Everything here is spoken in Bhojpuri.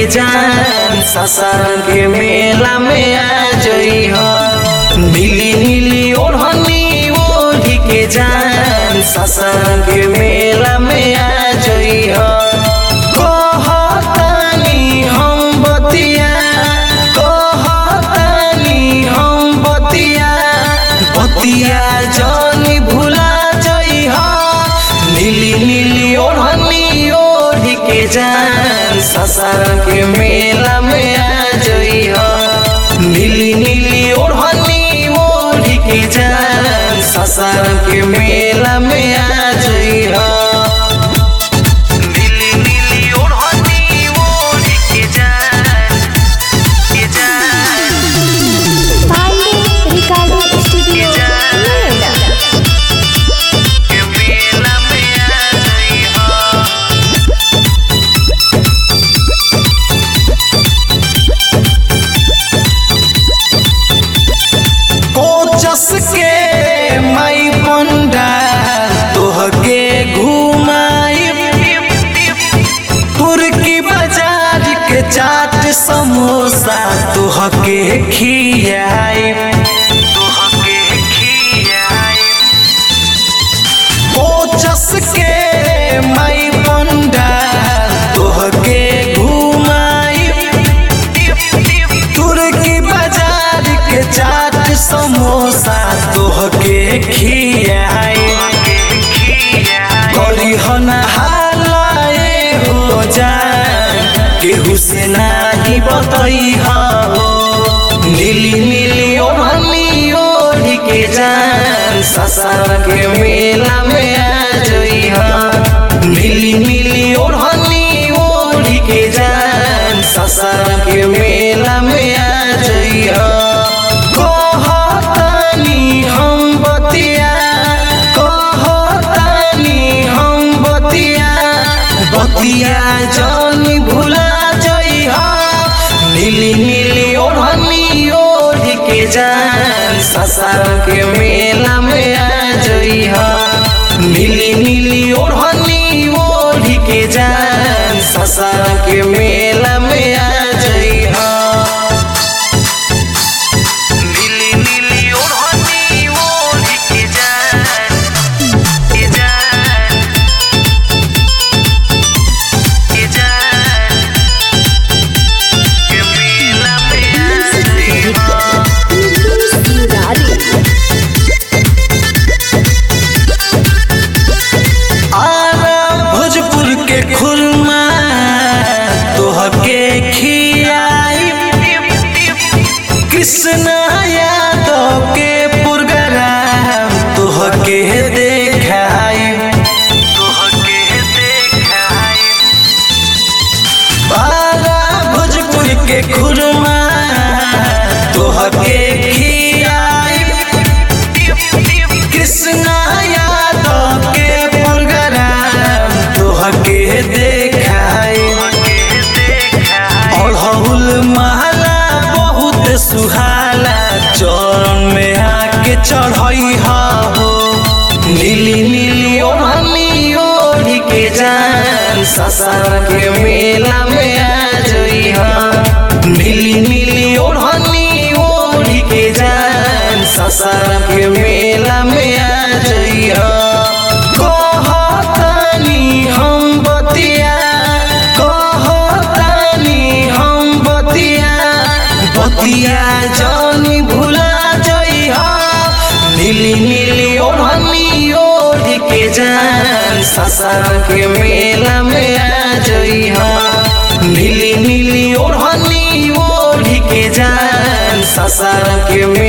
जान ससारन के मेला में आ जई हो नीली नीली ओढ़नी ओढ़ी के जान ससारन के मेला में आ जई हो कहतानी हम बतिया कहतानी हम बतिया बतिया जानी भुला जई हो नीली नीली ओढ़नी ओढ़ी के जान ससार के मेला में आ जई हो नीली नीली ओढ़नी ओढ़ी के जान ससार के मेला में आ जई हो नीली नीली ओढ़नी ओढ़ी के जान के जान पांडे रिकॉर्डिंग स्टूडियो नोएडा के मेला में आ जई हो कोचस के माई पंडा तोहके घुमाई तुर्की बाजार के चाट समोसा तोहके खियाई तोहके खियाई कोचस के माई पंडा तोहके घुमाई तुर्की बाजार के चाट समोसा तोहके खियाई करी हना हालाए हो जान केहू से नाही बतई हो नीली नीली ओढ़नी ओढ़ी के जान ससार के मेला में आ जई हो नीली नीली ओढ़नी ओढ़ी के जान ससार के मेला में आ जई हो कहतानी हम बतिया कहतानी हम बतिया बतिया जानी भुला जई हो नीली नीली ओढ़नी ओढ़ के जान ससार के मेला में आ जई हो नीली नीली ओढ़नी ओढ़ के जान ससार के मेला में आ जई हो नीली नीली ओढ़नी ओढ़ के जान के जान के जान के मेला में आ जई हो आरा भोजपुर के खुरमा तोहके खियाई कृष्ण यादव के पुरगराम तोहके देखाई तोहके देखाई बारा भोजपुर के खुरमा तोहके खियाई कृष्ण यादव के प्रोग्राम तोहके देखाई अड़हुल महला बहुत सुहाला चरण में आके चढ़ई हो नीली नीली ओढ़नी ओढ़ी के जान ससार के मेला में आ जई हो नीली नीली ओढ़नी ओढ़ी के जान ससार के मेला में आ जई हो कहतानी हम बतिया कहतानी हम बतिया बतिया जानी भुला जई हो नीली नीली ओढ़नी ओढ़ के जान ससार के मेला में आ जई हो नीली नीली ओढ़नी ओढ़ के जान ससार के मे-